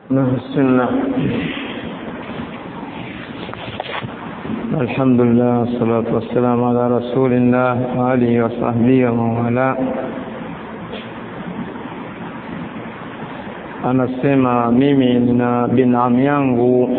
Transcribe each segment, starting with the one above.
بسم الله الحمد لله والصلاة والسلام على رسول الله وآله وصحبه ومن والاه anasema mimi nina binamu yangu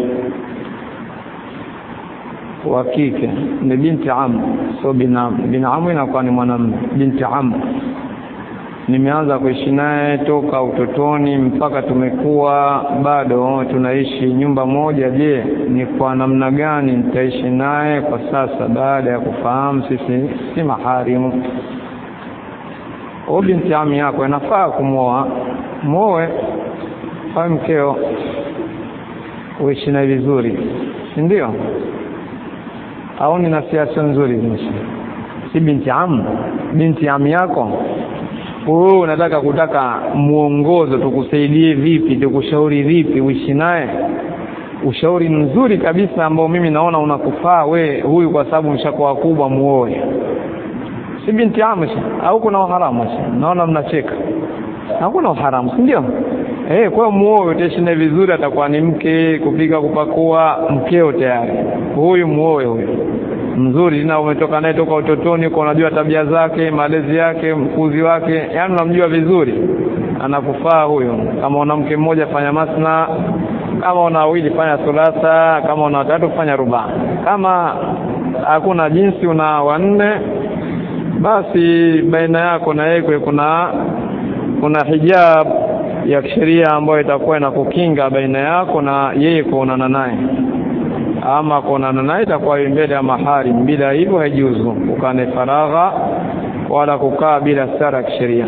wa kike ni binti amu sio binamu binamu inakuwa ni mwanamume binti amu nimeanza kuishi naye toka utotoni mpaka tumekuwa bado tunaishi nyumba moja je ni kwa namna gani nitaishi naye kwa sasa baada ya kufahamu sisi si maharimu huyu binti ami yako inafaa kumwoa mwoe awe mkeo uishi naye vizuri si ndio au ni nasiasa nzuri si binti amu binti ami yako wewe unataka kutaka mwongozo tukusaidie vipi tukushauri vipi uishi naye ushauri mzuri kabisa ambao mimi naona unakufaa we huyu kwa sababu mshakuwa wakubwa muoe si binti amshi au kuna uharamu naona mnacheka hakuna uharamu si ndio eh kwa muoe utaishi naye vizuri atakuwa ni mke kupika kupakua mkeo tayari huyu muoe huyu mzuri na umetoka naye toka utotoni uko unajua tabia zake malezi yake mkuzi wake yani unamjua vizuri anakufaa huyo kama una mke mmoja fanya masna kama una wawili fanya thulatha kama una watatu fanya ruba kama hakuna jinsi una wanne basi baina yako na yeye kuna kuna hijab ya kisheria ambayo itakuwa inakukinga baina yako na yeye kuonana naye ama kuonana naye itakuwa mbele ya mahari bila hivyo haijuzu ukane faragha wala kukaa bila stara kisheria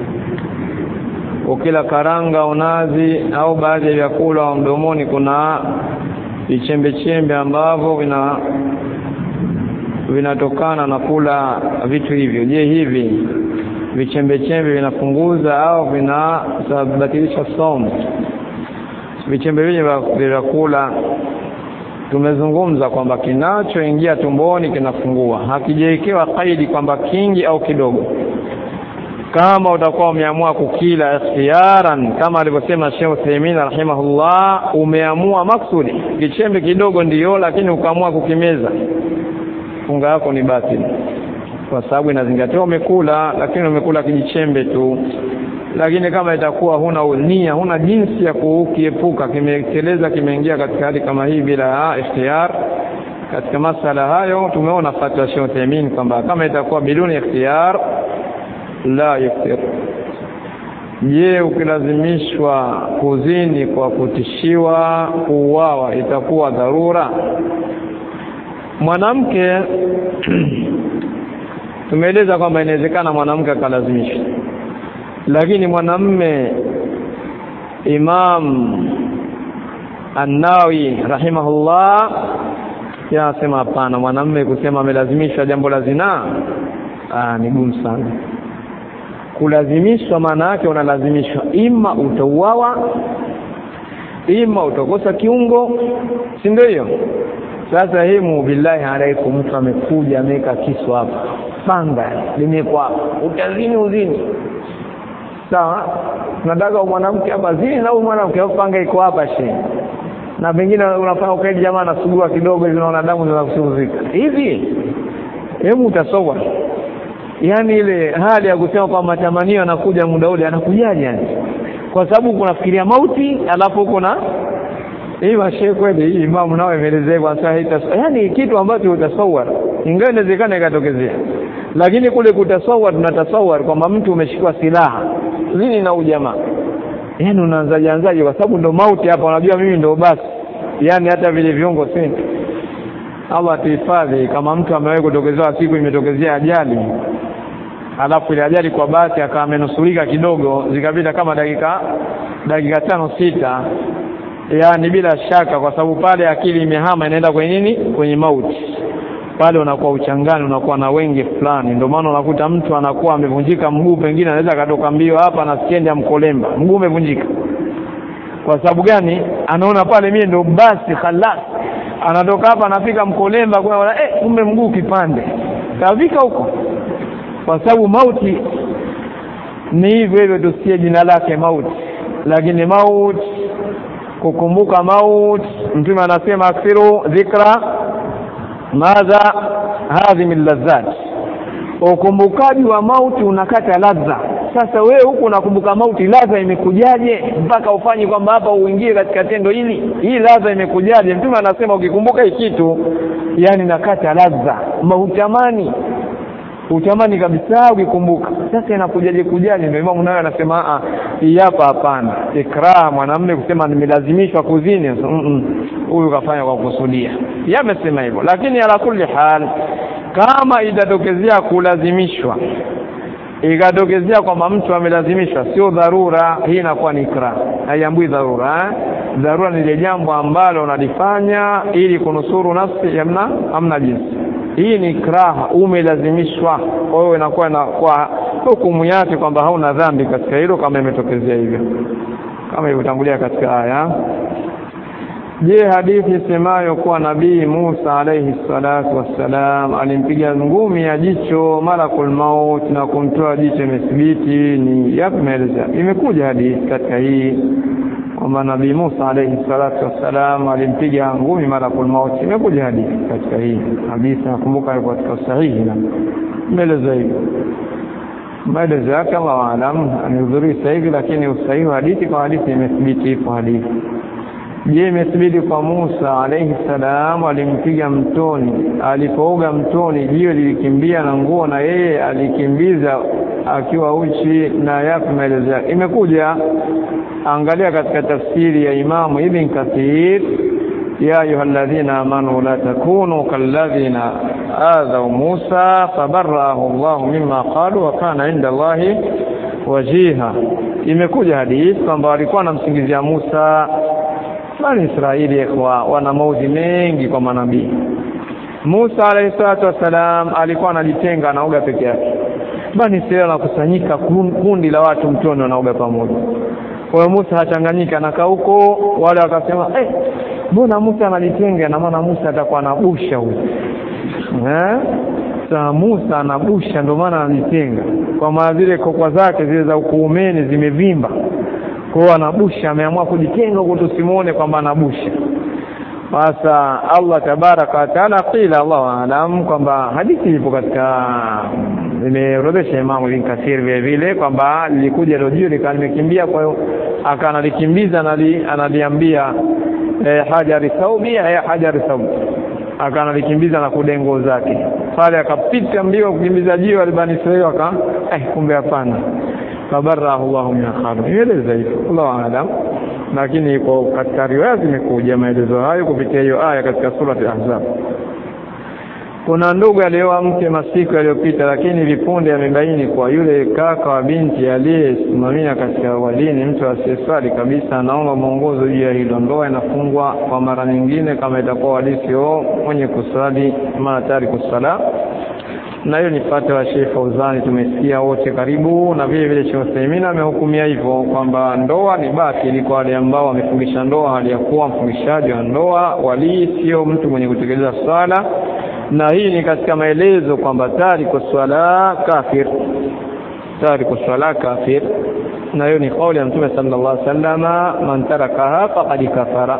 ukila karanga unazi au baadhi ya vyakula mdomoni kuna vichembe chembe ambavyo vina vinatokana na kula vitu hivyo je hivi vichembe chembe vinapunguza au vinabatilisha somo vichembe vile vya vyakula tumezungumza kwamba kinachoingia tumboni kinafungua hakijawekewa kaidi kwamba kingi au kidogo kama utakuwa umeamua kukila ikhtiyaran kama alivyosema Sheikh Uthaymeen rahimahullah umeamua maksudi kichembe kidogo ndiyo lakini ukaamua kukimeza funga yako ni batili kwa sababu inazingatiwa umekula lakini umekula kijichembe tu lakini kama itakuwa huna nia huna jinsi ya kukiepuka kimeteleza kimeingia katika hali kama hii bila ikhtiyar katika masala hayo tumeona fatwa Sheikh Uthaymeen kwamba kama itakuwa biduni ikhtiyar la yuftir je ukilazimishwa kuzini kwa kutishiwa kuuawa itakuwa dharura mwanamke tumeeleza kwamba inawezekana mwanamke akalazimishwa lakini mwanamme Imam An-Nawawi rahimahullah yasema hapana mwanamme kusema amelazimishwa jambo la zinaa ah ni gumu sana kulazimishwa maana yake unalazimishwa ima utauawa ima utakosa kiungo si ndio hiyo sasa himu billahi alaikum mtu amekuja ameweka kisu hapa panga limekwa hapa utazini uzini sawa tunataka mwanamke hapa zini na huyu mwanamke panga iko hapa she na pengine unafanya ukaidi jamaa anasugua kidogo hivi unaona damu zinakusuzika hivi hebu utasoma yani ile hali ya kusema kwa matamanio anakuja muda ule anakujaje yani kwa sababu kunafikiria mauti alafu kuna hii mashe kweli hii imamu nao imeelezea kwa sasa yani kitu ambacho utasawar ingawa inawezekana ikatokezea lakini kule kutasawar tunatasawar kwamba mtu umeshikwa silaha lini na ujamaa yani unaanzaje anzaje kwa sababu ndo mauti hapa unajua mimi ndo basi yani hata vile viungo si Allah tuhifadhi kama mtu amewahi kutokezewa siku imetokezea ajali alafu ile ajali kwa basi akawa amenusurika kidogo zikapita kama dakika dakika tano sita yani bila shaka kwa sababu pale akili imehama inaenda kwenye nini kwenye mauti pale unakuwa uchangani unakuwa na wengi fulani ndio maana unakuta mtu anakuwa amevunjika mguu pengine anaweza katoka mbio hapa na stendi ya mkolemba mguu umevunjika kwa sababu gani anaona pale mimi ndio basi khalas anatoka hapa anafika mkolemba kwa eh kumbe mguu kipande kafika huko kwa sababu mauti ni hivyo hivyo tusikie jina lake mauti lakini mauti kukumbuka maut mtume anasema akthiru dhikra madha hadhi min ladhat ukumbukaji wa mauti unakata ladha sasa wewe huku unakumbuka mauti ladha imekujaje mpaka ufanye kwamba hapa uingie katika tendo hili hii ladha imekujaje mtume anasema ukikumbuka hii kitu yani nakata ladha mautamani utamani kabisa ukikumbuka sasa inakujaje kujaje ndio imamu nayo anasema a hii hapa hapana ikraha mwanamume kusema nimelazimishwa kuzini huyu mm kafanya kwa kusudia yamesema hivyo lakini ala kulli hal kama itatokezea kulazimishwa ikatokezea kwamba mtu amelazimishwa sio dharura hii inakuwa ni ikra haiambui dharura eh? dharura ni ile jambo ambalo unalifanya ili kunusuru nafsi hamna hamna jinsi hii ni ikraha umelazimishwa kwa hiyo inakuwa na kwa hukumu yake kwamba hauna dhambi katika hilo kama imetokezea hivyo kama ilivyotangulia katika aya je hadithi semayo kuwa nabii Musa alayhi salatu wassalam alimpiga ngumi ya jicho malakul maut na kumtoa jicho imethibiti ni yapi maeleza imekuja hadithi katika hii kwamba nabii Musa alayhi salatu wassalam alimpiga ngumi malakul maut imekuja hadithi katika hii hadithi nakumbuka ilikuwa katika sahihi na maeleza hivyo maelezo yake Allah alam anihudhurii sasa hivi lakini usahihi wa hadithi kwa hadithi imethibiti ipo hadithi je imethibiti kwa Musa alayhi salam alimpiga mtoni alipooga mtoni jiwe lilikimbia na nguo na yeye alikimbiza akiwa uchi na yapi maelezo yake imekuja angalia katika tafsiri ya Imamu Ibn Kathir ya ayyuhalladhina amanu la takunu kalladhina adhaw Musa fabarrahu Allah mimma qalu wa kana inda Allahi wajiha imekuja hadithi kwamba walikuwa wanamsingizia Musa bani Israeli kwa wana maudhi mengi kwa manabii Musa alayhi salatu wasalam alikuwa anajitenga anaoga peke yake bani Israeli wanakusanyika kundi la watu mtoni wanaoga pamoja kwa hiyo Musa hachanganyika anakaa huko wale wakasema eh mbona Musa anajitenga na maana Musa atakuwa anabusha huyo eh saa Musa anabusha ndio maana anajitenga kwa maana zile kokwa zake zile za ukuumeni zimevimba kwa hiyo anabusha ameamua kujitenga huko tusimuone kwamba anabusha sasa Allah tabaraka wa taala qila Allah alam kwamba hadithi ipo katika imeorodhesha Imam Ibn Kathir vile vile kwamba lilikuja lojio likawa limekimbia kwa hiyo akanalikimbia analiambia eh, hajari thaubi ya hajari thaubi akanalikimbia na kudengo zake pale akapita mbio kukimbiza jiwe albani Israeli aka eh kumbe hapana fabarahu Allah min khalu ieleza hivyo Allah alam lakini iko katika riwaya zimekuja maelezo hayo kupitia hiyo aya katika sura al-Ahzab kuna ndugu alioa mke masiku yaliyopita lakini vipunde amebaini kwa yule kaka wa binti aliyesimamia katika wadini mtu asiyeswali kabisa anaomba mwongozo juu ya hilo ndoa inafungwa kwa mara nyingine kama itakuwa wadisi o mwenye kuswali maana tayari kusala na hiyo ni fatwa ya Sheikh Fauzani tumesikia wote karibu na vile vile Sheikh Uthaymeen amehukumia hivyo kwamba ndoa ni batili kwa wale ambao wamefungisha ndoa hali ya kuwa mfungishaji wa ndoa wali sio mtu mwenye kutekeleza swala na hii ni katika maelezo kwamba tariku swala kafir tariku swala kafir na hiyo ni kauli ya Mtume sallallahu alaihi wasallama man tarakaha faqad kafara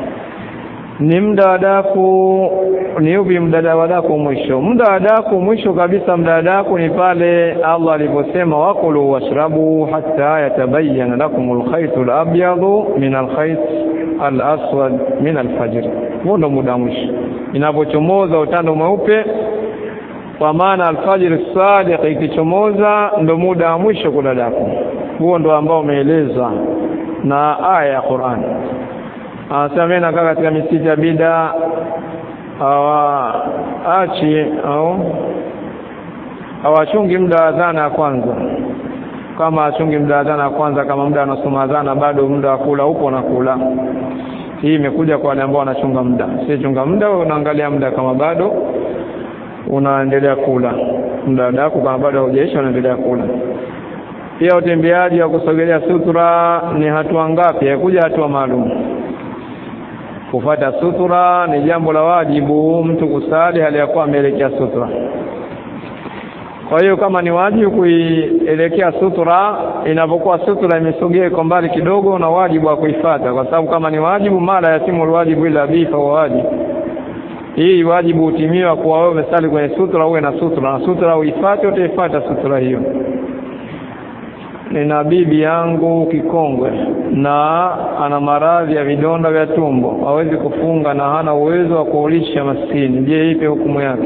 ni muda wa daku ni upi muda wa daku mwisho muda wa daku mwisho kabisa muda wa daku ni pale Allah aliposema wakulu washrabu hatta yatabayyana lakum alkhayt alabyadu min alkhayt alaswad min alfajr huo ndo muda mwisho inapochomoza utando mweupe kwa maana alfajr sadiq ikichomoza ndo muda wa mwisho kula daku huo ndo ambao umeelezwa na aya ya Qur'an anasema mimi nakaa katika misikiti ya bida hawaachi au hawachungi muda wa adhana ya kwanza kama achungi muda wa adhana ya kwanza kama muda anasoma adhana bado muda wa kula upo na kula hii imekuja kwa wale ambao wanachunga muda si chunga muda unaangalia muda kama bado unaendelea kula muda wako kama bado haujaisha unaendelea kula pia utembeaji wa kusogelea sutura ni hatua ngapi hakuja hatua maalum kufata sutura ni jambo la wajibu mtu kusali hali ya kuwa ameelekea sutura kwa hiyo kama ni wajibu kuielekea sutra inapokuwa sutra imesogea iko mbali kidogo na wajibu wa kuifata kwa sababu kama ni wajibu mara yatimu alwajibu ila bifa wa wajibu hii wajibu utimiwa kuwa wewe umesali kwenye sutra uwe na sutra na sutra uifate utaifuata sutra hiyo nina bibi yangu kikongwe na ana maradhi ya vidonda vya tumbo hawezi kufunga na hana uwezo wa kuulisha maskini je ipe hukumu yake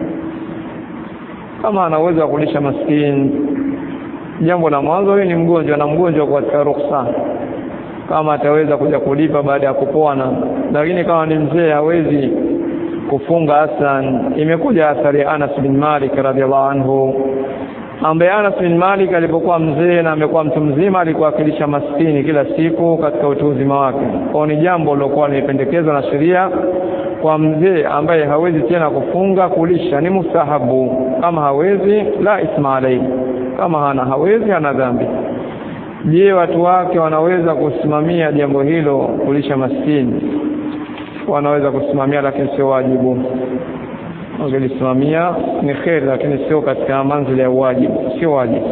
kama ana uwezo wa kulisha maskini jambo la mwanzo huyu ni mgonjwa na mgonjwa kwa katika ruksa kama ataweza kuja kulipa baada ya kupona lakini kama ni mzee hawezi kufunga hasan imekuja athari ya Anas bin Malik radhiallahu anhu ambaye Anas bin Malik alipokuwa mzee na amekuwa mtu mzima alikuwa akilisha maskini kila siku katika utu uzima wake. Kwa ni jambo lilokuwa limependekezwa na sheria kwa mzee ambaye hawezi tena kufunga kulisha ni mustahabu. Kama hawezi la isma alayhi, kama hana hawezi hana dhambi. Je, watu wake wanaweza kusimamia jambo hilo kulisha maskini? Wanaweza kusimamia, lakini sio wajibu ungelisimamia ni kheri lakini sio katika manzili ya wajibu sio wajibu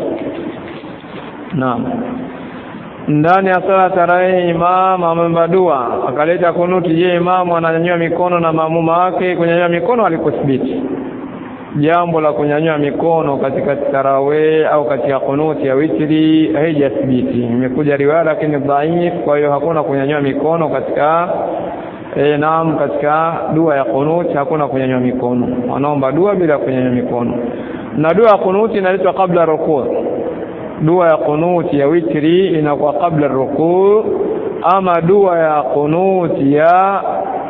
naam ndani ya sala tarehe imam ameomba dua akaleta kunuti je imamu ananyanyua mikono na maamuma wake kunyanyua mikono alikuthibiti jambo la kunyanyua mikono katika tarawih au katika kunuti ya witri haijathibiti imekuja riwaya lakini dhaif kwa hiyo hakuna kunyanyua mikono katika E, naam katika dua ya kunuti hakuna kunyanyua mikono wanaomba dua bila kunyanyua mikono na dua ya kunuti inaletwa kabla rukuu dua ya kunuti ya witri inakuwa kabla rukuu ama dua ya kunuti ya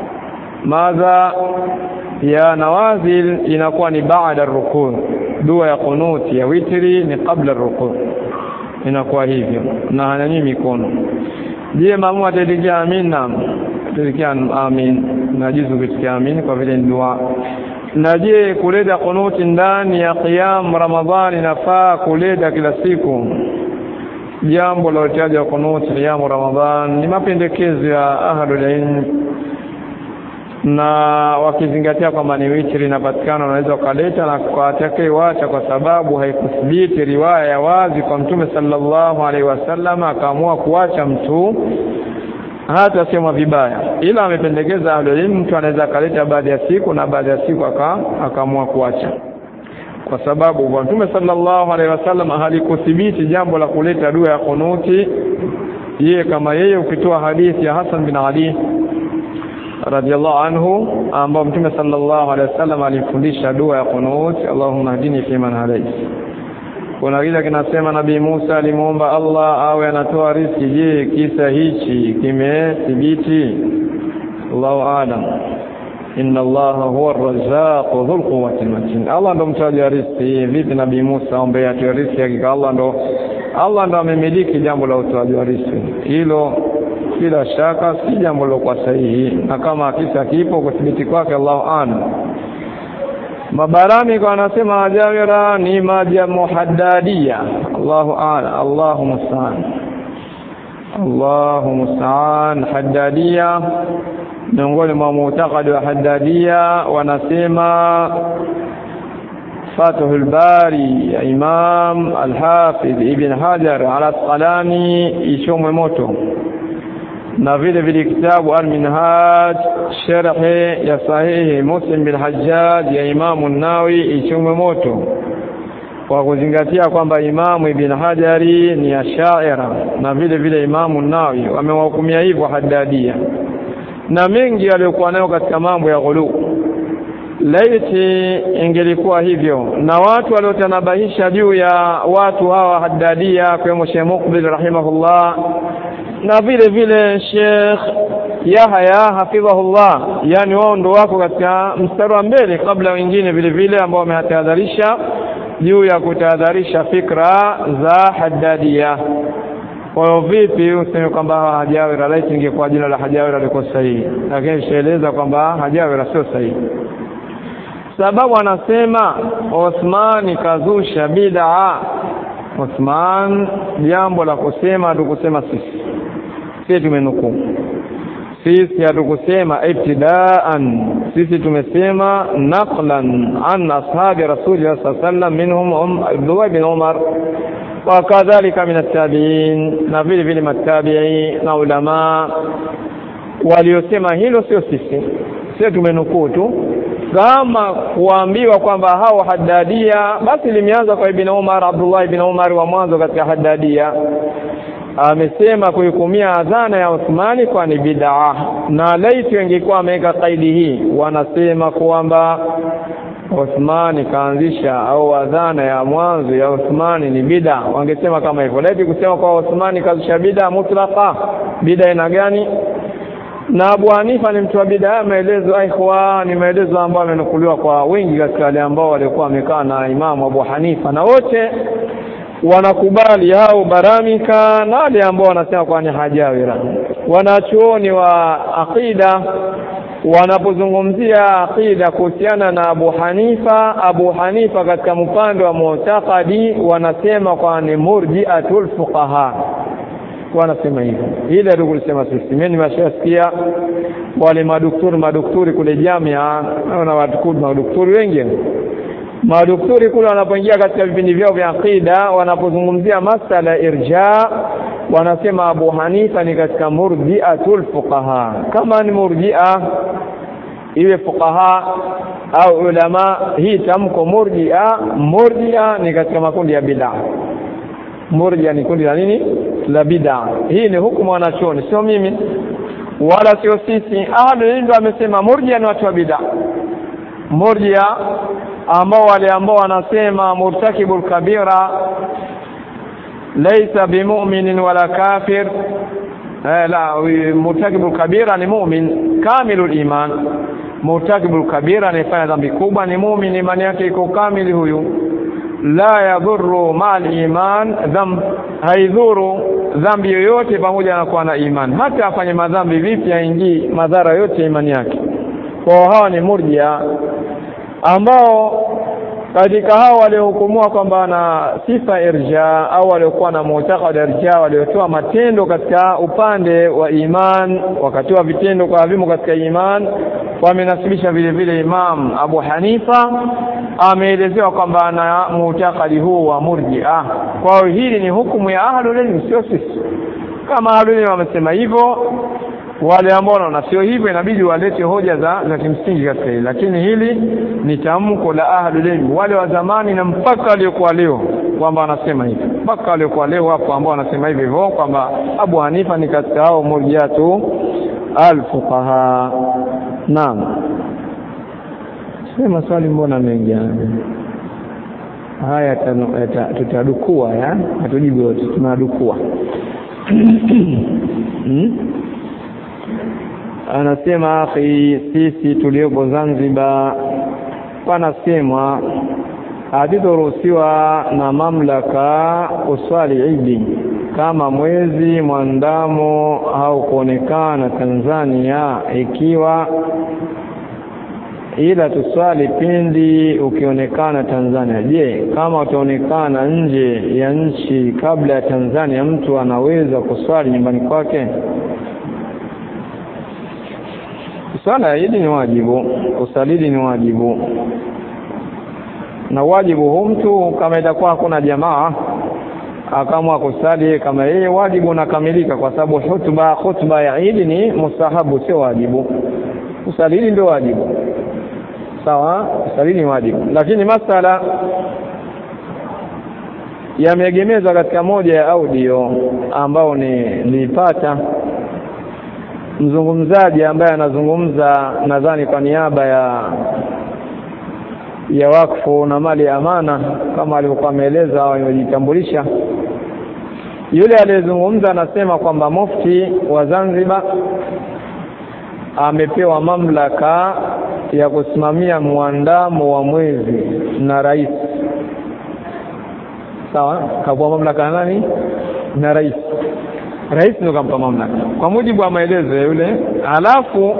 madha ya nawazil inakuwa ni baada rukuu dua ya kunuti ya witri ni kabla rukuu inakuwa hivyo na hanyanyui mikono je mamu atatikia amina tulikia amin najuzu kuitikia amin kwa vile ni dua na je kuleta kunuti ndani ya qiyam ramadhani nafaa kuleta kila siku jambo la utaji wa kunuti qiyam ramadhan ni mapendekezo ya ahlul ilm na wakizingatia kwamba ni witri inapatikana unaweza ukaleta na kwa atakayewacha kwa sababu haikuthibiti riwaya ya wazi kwa mtume sallallahu alaihi wasallam akaamua kuacha mtu hata sema vibaya ila amependekeza ahlulilmu mtu anaweza akaleta baada ya siku na baada ya siku akaamua kuacha kwa sababu kwa mtume sallallahu alaihi wasallam halikuthibiti jambo la kuleta dua ya kunuti yeye kama yeye ukitoa hadithi ya Hassan bin Ali radhiallahu anhu ambao mtume sallallahu alaihi wasallam alifundisha dua ya kunuti Allahumma hdini fi man hadait kuna kile kinasema nabii Musa alimuomba Allah awe anatoa riziki je kisa hichi kimethibiti Allahu aalam inna allaha huwa arrazzaq dhul quwwati matin Allah ndo mtaji wa riziki vipi nabii Musa ombe atoe riziki hakika Allah ndo Allah ndo amemiliki jambo la utoaji wa riziki hilo bila shaka si jambo lilokuwa sahihi na kama kisa kipo kuthibiti kwake Allahu aalam mabarani kwa anasema ajawira ni maji ya muhaddadia Allahu a'ala Allahu musta'an Allahu musta'an haddadia miongoni mwa mutakadi wa haddadia wanasema Fathul Bari ya Imam Al-Hafidh Ibn Hajar Al-Asqalani ichomwe moto na vile vile kitabu Al-Minhaj sharhi ya sahihi Muslim bin Hajjaj ya Imamu Nawawi ichomwe moto kwa kuzingatia kwamba Imamu Ibn Hajari ni ashaira na vile vile Imamu Nawawi wamewahukumia hivyo haddadia na mengi aliyokuwa nayo katika mambo ya ghulu laiti ingelikuwa hivyo na watu waliotanabahisha juu ya watu hawa haddadia kwa Sheikh Muqbil rahimahullah na vile vile Sheikh Yahya hafidhahullah yani wao ndo wako katika mstari wa mbele kabla wengine vile vile ambao wametahadharisha juu ya kutahadharisha fikra za haddadia kwa hiyo vipi useme kwamba hajawira laiti ingekuwa jina la hajawira liko sahihi lakini shaeleza kwamba hajawira sio sahihi sababu anasema Uthman kazusha bid'a Uthman jambo la kusema tukusema sisi sisi tumenukuu sisi hatukusema ibtidaan sisi tumesema naqlan an ashabi rasulillah sallallahu alaihi wasallam minhum Abdullah bin Umar wa kadhalika min at-tabi'in na vile vile matabi'i na ulama waliosema hilo sio sisi sisi tumenukuu tu kama kuambiwa kwamba hao haddadia basi limeanza kwa ibn Umar Abdullah ibn Umar wa mwanzo katika haddadia amesema kuhukumia adhana ya Uthmani kwa ni bid'a na laiti wengekuwa ameweka kaidi hii wanasema kwamba Uthmani kaanzisha au adhana ya mwanzo ya Uthmani ni bid'a wangesema kama hivyo laiti kusema kwa Uthmani kaanzisha bid'a mutlaqa bid'a ina gani na Abu Hanifa ni mtu wa bid'a maelezo aihwa ni maelezo ambayo yamenukuliwa kwa wengi katika wale ambao walikuwa wamekaa na Imamu Abu Hanifa na wote wanakubali hao baramika na wale ambao wanasema kwa ni hajawira wanachuoni wa aqida wanapozungumzia aqida kuhusiana na Abu Hanifa Abu Hanifa katika mpande wa mu'taqadi wanasema kwa ni murji'atul fuqaha wanasema hivyo ile ndio kulisema sisi mimi nimeshasikia wale madukturi madukturi kule jamia na watu madukturi wengi madukturi kule wanapoingia katika vipindi vyao vya aqida wanapozungumzia masala irja wanasema Abu Hanifa ni katika murji'atul fuqaha kama ni murji'a iwe fuqaha au ulama hii tamko murji'a murji'a ni katika makundi ya bid'a murji'a ni kundi la nini la bid'a hii ni hukumu wanachoni sio mimi wala sio sisi ahlul ilm amesema murji'a ni watu wa bid'a murji'a ambao wale ambao wanasema murtakibul kabira laysa bimu'minin wala kafir eh, la murtakibul kabira ni mu'min kamilul iman murtakibul kabira anayefanya dhambi kubwa ni mu'min imani yake iko kamili huyu la yadhurru ma'al iman dhamb haidhuru dhambi yoyote pamoja na kuwa na iman hata afanye madhambi vipi aingii madhara yote imani yake kwa hawa ni murjia ambao katika hao waliohukumua kwamba na sifa irja au waliokuwa na mu'taqad irja waliotoa matendo katika upande wa iman wakatoa vitendo kwa vimo katika iman wamenasibisha vile vile Imam Abu Hanifa ameelezewa kwamba ana mu'taqadi huu wa murji'a kwa hiyo hili ni hukumu ya ahlul ilm sio sisi kama ahlul ilm wamesema hivyo wale ambao wanaona sio hivyo inabidi walete hoja za za kimsingi katika hili lakini hili ni tamko la ahlul ilm wale wa zamani na mpaka waliokuwa leo kwamba wanasema hivi mpaka waliokuwa leo hapo ambao wanasema hivi hivyo kwamba Abu Hanifa ni katika hao murjiatu alfuqaha naam sema swali mbona mengi haya tutadukua ya hatujibu yote tunadukua hmm? anasema akhi sisi tuliopo Zanzibar panasemwa hatutoruhusiwa na mamlaka uswali idi kama mwezi mwandamo au kuonekana Tanzania ikiwa ila tuswali pindi ukionekana Tanzania. Je, kama utaonekana nje ya nchi kabla ya Tanzania, mtu anaweza kuswali nyumbani kwake? Swala ya Idi ni wajibu, usalidi ni wajibu, na wajibu huu mtu kama itakuwa hakuna jamaa akamwa kusali kama yeye, wajibu unakamilika, kwa sababu hutuba hutuba ya Idi ni mustahabu, sio wajibu. Usalidi ndio wajibu, sawa. Usalidi ni wajibu, lakini masala yameegemezwa katika moja ya audio ambao ni nilipata mzungumzaji ambaye anazungumza nadhani kwa niaba ya ya wakfu na mali ya amana kama alivyokuwa ameeleza au amejitambulisha yule aliyezungumza anasema kwamba mufti wa Zanzibar amepewa mamlaka ya kusimamia mwandamo wa mwezi na rais sawa kapewa mamlaka na nani na rais rais ndio kampa mamlaka kwa mujibu wa maelezo ya yule alafu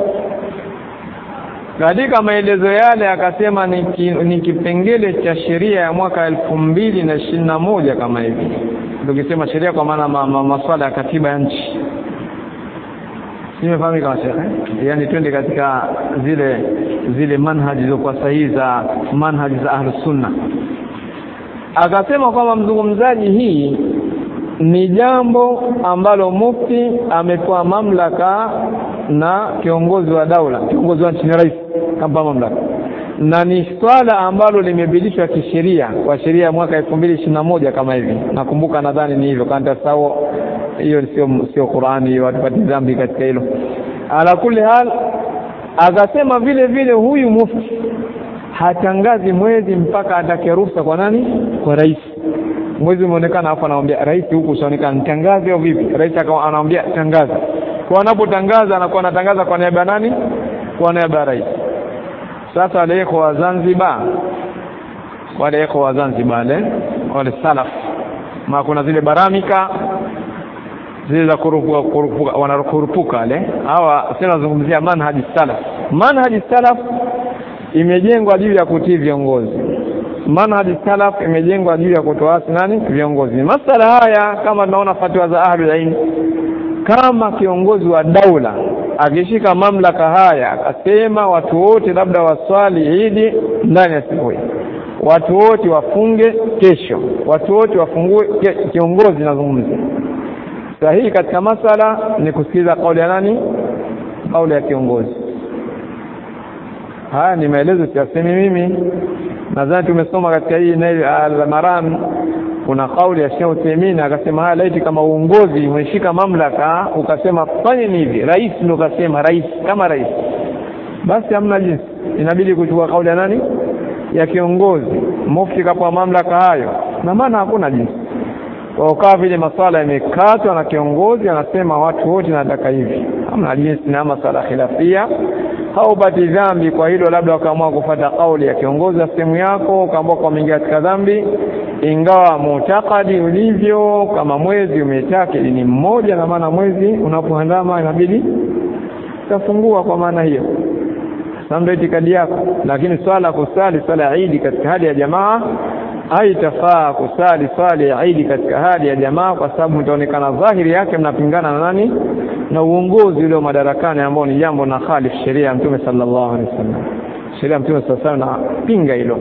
katika maelezo yale akasema ni, ki, ni kipengele cha sheria ya mwaka elfu mbili na ishirini na moja kama hivi tukisema sheria kwa maana ma, ma, maswala ya katiba ya nchi nimefahamika shekhe yani twende katika zile zile manhaji zilizokuwa sahihi za manhaji za ahlus sunna akasema kwamba mzungumzaji hii ni jambo ambalo mufti amepewa mamlaka na kiongozi wa daula kiongozi wa nchi ni rais kampa mamlaka na ni swala ambalo limebidishwa kisheria kwa sheria ya mwaka elfu mbili ishirini na moja kama hivi nakumbuka nadhani ni hivyo kanta sawa hiyo sio sio Qurani watupati dhambi katika hilo ala kulli hal akasema vile vile huyu mufti hatangazi mwezi mpaka atake ruhusa kwa nani kwa rais mwezi umeonekana hapo anamwambia rais huku usionekana nitangaze au vipi rais akawa anamwambia tangaza kwa anapotangaza anakuwa anatangaza kwa niaba ya nani kwa niaba ya rais sasa wale wa Zanzibar wale wa Zanzibar wale wale salaf ma kuna zile baramika zile za kurupuka kurupuka wanakurupuka wale hawa sasa nazungumzia manhaji salaf manhaji salaf imejengwa juu ya kutii viongozi manhaji salaf imejengwa juu ya kutoasi nani viongozi masala haya kama tunaona fatwa za ahlul ilm kama kiongozi wa daula akishika mamlaka haya akasema watu wote labda waswali idi ndani ya siku hii watu wote wafunge kesho watu wote wafungue kiongozi nazungumza sahihi katika masala ni kusikiliza kauli ya nani kauli ya kiongozi haya ni maelezo siyasemi mimi nadhani tumesoma katika hii al-maram kuna kauli ya Sheikh Uthaymeen akasema haya laiti kama uongozi umeshika mamlaka ukasema fanye hivi rais ndio kasema rais kama rais basi hamna jinsi inabidi kuchukua kauli ya nani ya kiongozi mufti kapewa mamlaka hayo na maana hakuna jinsi kwa ukawa vile maswala yamekatwa na kiongozi anasema watu wote nataka hivi hamna jinsi na masala khilafia haupati dhambi kwa hilo labda wakaamua kufata kauli ya kiongozi wa sehemu yako ukaamua kuingia katika dhambi ingawa mutakadi ulivyo kama mwezi umetaka ni mmoja na maana mwezi unapoandama inabidi utafungua kwa maana hiyo ndio itikadi yako lakini swala kusali swala ya Eid katika hali ya jamaa haitafaa kusali swali ya Eid katika hali ya jamaa kwa sababu mtaonekana dhahiri yake mnapingana na nani na uongozi ule madarakani ambao ni jambo na khalif sheria ya Mtume sallallahu alaihi wasallam sheria ya Mtume sallallahu alaihi wasallam napinga hilo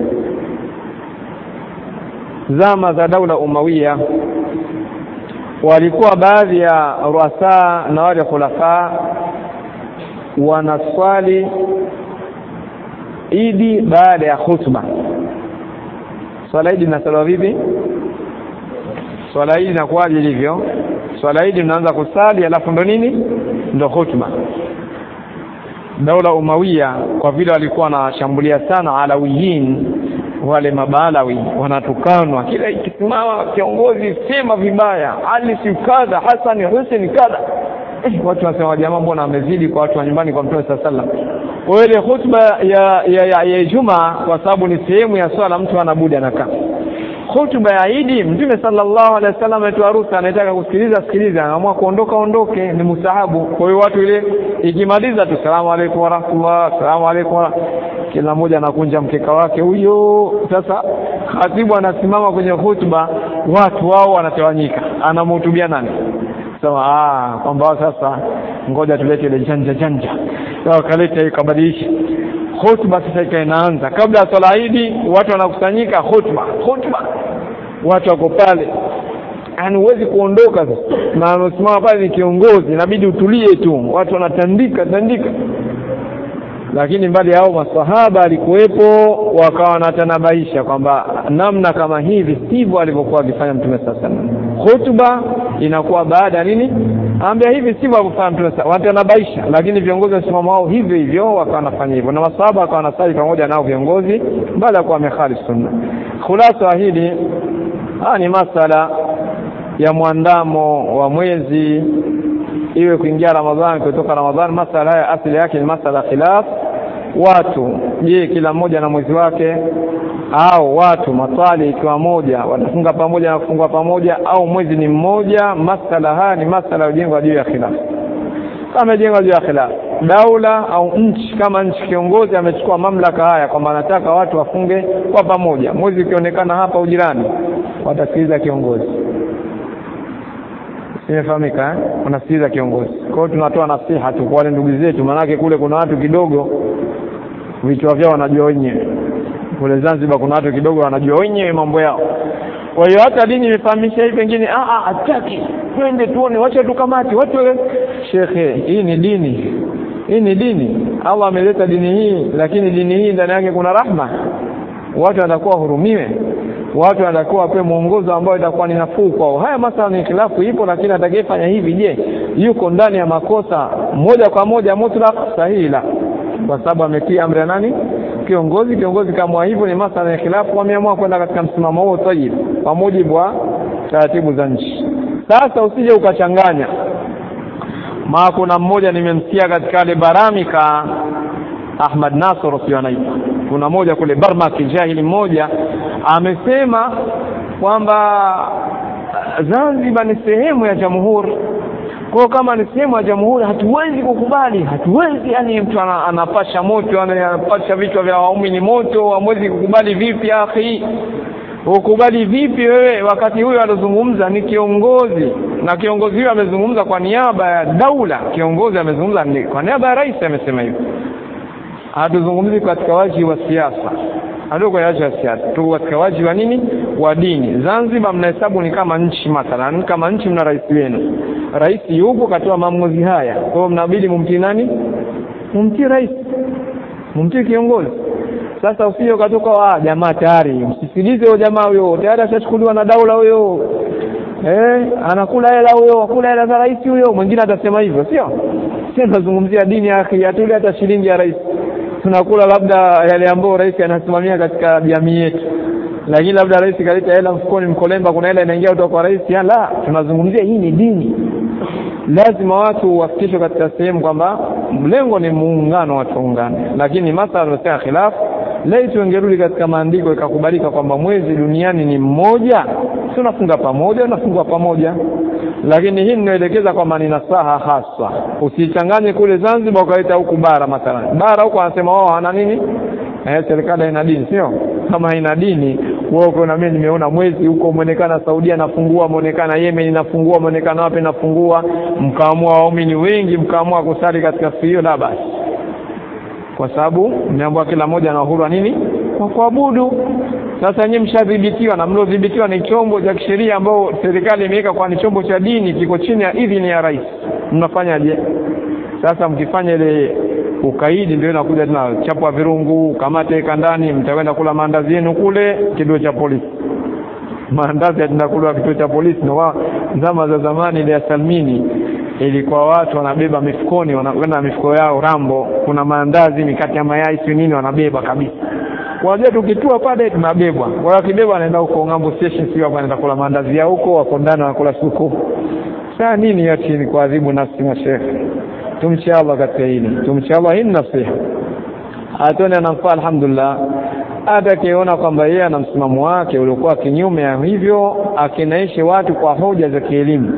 zama za daula umawiya walikuwa baadhi ya ruasa na wale khulafa wanaswali idi baada ya khutba swala idi inasaliwa vipi swala idi inakuwaje ilivyo swala idi mnaanza kusali alafu ndo nini ndo khutba daula umawiya kwa vile walikuwa wanashambulia sana alawiyin wale mabalawi wanatukanwa kila ikisimama kiongozi sema vibaya ali si kadha Hassan Hussein kadha eh, watu wanasema jamaa mbona amezidi kwa watu wa nyumbani kwa Mtume sallallahu alaihi wasallam kwa ile khutba ya ya, ya, ya Ijumaa kwa sababu ni sehemu ya swala mtu anabudi anakaa khutba ya Idi Mtume sallallahu alaihi wasallam ametoa ruhusa anataka kusikiliza sikiliza anaamua kuondoka ondoke ni mustahabu kwa hiyo watu ile ikimaliza tu salamu alaykum wa rahmatullah salamu alaykum wa kila mmoja anakunja mkeka wake huyo sasa khatibu anasimama kwenye khutba watu wao wanatawanyika anamhutubia nani sema ah kwamba sasa ngoja tulete ile janja janja sasa kaleta ikabadilisha khutba sasa ikawa inaanza kabla ya swala idi watu wanakusanyika khutba khutba watu wako pale yani huwezi kuondoka sasa na anasimama pale ni kiongozi inabidi utulie tu watu wanatandika tandika lakini mbali hao maswahaba alikuwepo wakawa wanatanabaisha kwamba namna kama hivi sivyo alivyokuwa akifanya mtume sasa khutba inakuwa baada ya nini ambia hivi sivyo alivyofanya mtume sasa watanabaisha lakini viongozi wasimama wao hivyo hivyo wakawa wanafanya hivyo na maswahaba wakawa wanasali pamoja nao viongozi baada ya kuwa wamekhalif sunna khulasa hili haya ni masala ya mwandamo wa mwezi iwe kuingia Ramadhani kutoka Ramadhani masala haya asili yake ni masala khilaf watu je kila mmoja na mwezi wake au watu maswali ikiwa moja watafunga pamoja na kufungua pamoja au mwezi ni mmoja masala haya ni masala yajengwa juu ya khilaf kama jengwa juu ya khilaf daula au nchi kama nchi kiongozi amechukua mamlaka haya kwamba anataka watu wafunge kwa pamoja mwezi ukionekana hapa ujirani watasikiliza kiongozi imefahamika eh? unasikiliza kiongozi kwa hiyo tunatoa nasiha tu kwa wale ndugu zetu maanake kule kuna watu kidogo vichwa vyao wanajua wenyewe kule Zanzibar kuna watu kidogo wanajua wenyewe mambo yao kwa hiyo hata dini imefahamisha hii pengine hataki twende tuone wacha tukamati watu shekhe hii ni dini hii ni dini Allah ameleta dini hii lakini dini hii ndani yake kuna rahma watu watakuwa hurumiwe watu watakuwa wapewe mwongozo ambao itakuwa ni nafuu kwao haya masala ni khilafu ipo lakini atakayefanya hivi je yuko ndani ya makosa moja kwa moja mutlaq sahihi la kwa sababu ametii amri ya nani kiongozi kiongozi kama hivyo ni masala ya khilafu wameamua kwenda katika msimamo huo tayib kwa mujibu wa taratibu za nchi sasa usije ukachanganya ma kuna mmoja nimemsikia katika ile baramika Ahmad Nasr sio anaitwa kuna moja kule Barmak jahili mmoja amesema kwamba Zanzibar ni sehemu ya jamhuri kwa kama ni sehemu ya jamhuri hatuwezi kukubali hatuwezi yani mtu anapasha moto anapasha vichwa vya waumini moto hamwezi kukubali vipi akhi ukubali vipi wewe wakati huyo alozungumza ni kiongozi na kiongozi huyo amezungumza kwa niaba ya daula kiongozi amezungumza kwa niaba ya rais amesema hivyo hatuzungumzi katika waji wa siasa hatuko kwenye waji wa siasa tuko katika waji wa nini wa dini Zanzibar mnahesabu ni kama nchi mathalan kama nchi mna rais wenu rais yupo katoa maamuzi haya kwa hiyo mnabidi mumtii nani mumtii rais mumtii kiongozi sasa usije ukatoka ah jamaa tayari msisikilize huyo jamaa huyo tayari ashachukuliwa na daula huyo eh anakula hela huyo akula hela za rais huyo mwingine atasema hivyo sio sio tunazungumzia dini ya akhi atuli hata shilingi ya rais tunakula labda yale ambayo rais anasimamia katika jamii yetu lakini labda rais kaleta hela mfukoni mkolemba kuna hela inaingia kutoka kwa rais la tunazungumzia hii ni dini lazima watu wafikishwe katika sehemu kwamba mlengo ni muungano watu waungane lakini masala yamesema khilafu laiti wangerudi katika maandiko ikakubalika kwamba mwezi duniani ni mmoja si unafunga pamoja unafungwa pamoja lakini hii ninaelekeza kwamba ni nasaha hasa usichanganye kule Zanzibar ukaleta huku bara mathalan bara huko anasema wao hana nini eh serikali haina dini sio kama haina dini wewe na mimi nimeona mwezi huko umeonekana Saudia nafungua umeonekana Yemen inafungua umeonekana wapi nafungua mkaamua waumini wengi mkaamua kusali katika siku hiyo la basi kwa sababu mmeambiwa kila mmoja ana uhuru nini kwa kuabudu sasa nyinyi mshadhibitiwa na mliodhibitiwa ni chombo cha kisheria ambao serikali imeweka kwa ni chombo cha dini kiko chini ya idhini ya rais mnafanyaje sasa mkifanya ile ukaidi ndio inakuja tena chapwa virungu kamate kandani mtakwenda kula maandazi yenu kule kituo cha polisi maandazi yatinakula kituo cha polisi na zama za zamani ile ya Salmini ilikuwa watu wanabeba mifukoni wanakwenda na mifuko yao rambo kuna maandazi mikate ya mayai si nini wanabeba kabisa wajua tukitua pale tunabebwa kwa hiyo kibeba anaenda huko ngambo station sio hapo anaenda kula maandazi yao huko wako ndani wanakula suku saa nini yote ni kuadhibu nafsi mashehe tumche Allah katika hili tumche Allah hii nasiha atone anamfaa alhamdulillah hata akiona kwamba yeye ana msimamo wake uliokuwa kinyume ya hivyo akinaishi watu kwa hoja za kielimu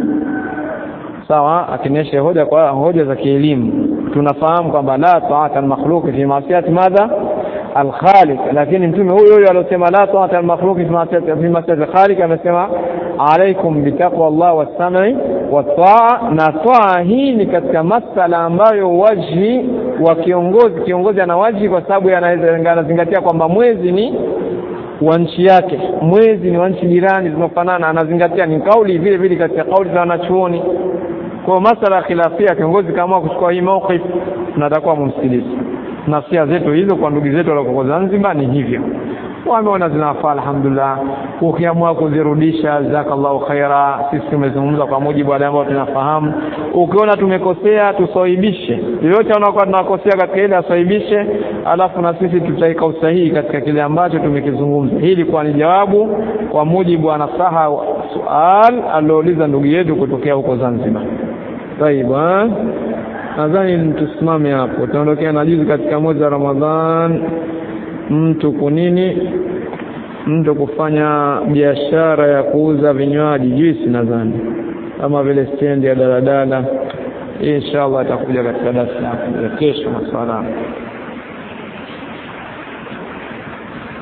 sawa akineshe hoja kwa hoja za kielimu tunafahamu kwamba la taata al-makhluq fi ma'siyati madha al-khaliq lakini mtume huyo huyo aliyosema la taata al-makhluq fi ma'siyati fi ma'siyati al-khaliq amesema alaikum bitaqwa Allah was-sam'i wat-ta'a na taa hii ni katika masala ambayo waji wa kiongozi kiongozi ana waji kwa sababu anazingatia kwamba mwezi ni wa nchi yake mwezi ni wa nchi jirani zinafanana anazingatia ni kauli vile vile katika kauli za wanachuoni kwa masala ya khilafia kiongozi kama kuchukua hii mawqif tunatakuwa mumsikilize nasia zetu hizo kwa ndugu zetu walioko Zanzibar ni hivyo wameona zinafaa alhamdulillah ukiamua kuzirudisha jazakallahu khaira sisi tumezungumza kwa mujibu wale ambao tunafahamu ukiona tumekosea tusaibishe yoyote anakuwa tunakosea katika ile asaibishe alafu na sisi tutaika usahihi katika kile ambacho tumekizungumza hii ilikuwa ni jawabu kwa mujibu wa nasaha sual aliouliza ndugu yetu kutokea huko Zanzibar طيب nadhani tusimame hapo tunaondokea na juzi katika mwezi wa Ramadhan mtu kunini mtu kufanya biashara ya kuuza vinywaji juisi nadhani kama vile stendi ya daladala inshallah atakuja katika darasa ya kesho maswala